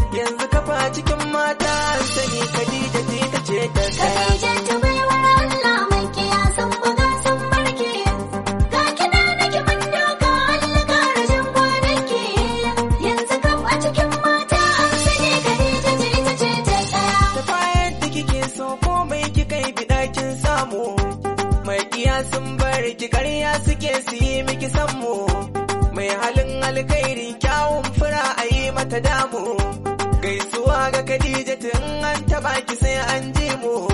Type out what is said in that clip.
yanzu kafa cikin mata an sani Khadija ce ta ce ta tsaya. Khadijatu baiwar Allah mai kiyasan buga sun barke. Ga kiɗa na kiman doka Allah ƙara jan kwanaki. Yanzu kam a cikin mata an sani Khadija ce ita ce ta tsaya. Ta bayan da kike so komai kika yi biɗa kin samu. Mai iya sun bar ki ƙarya suke su yi miki sammu. Mai halin alkhairi kyawun fura a yi mata damu. Gaisuwa ga Khadija tun an taɓa ki sai an ji mu.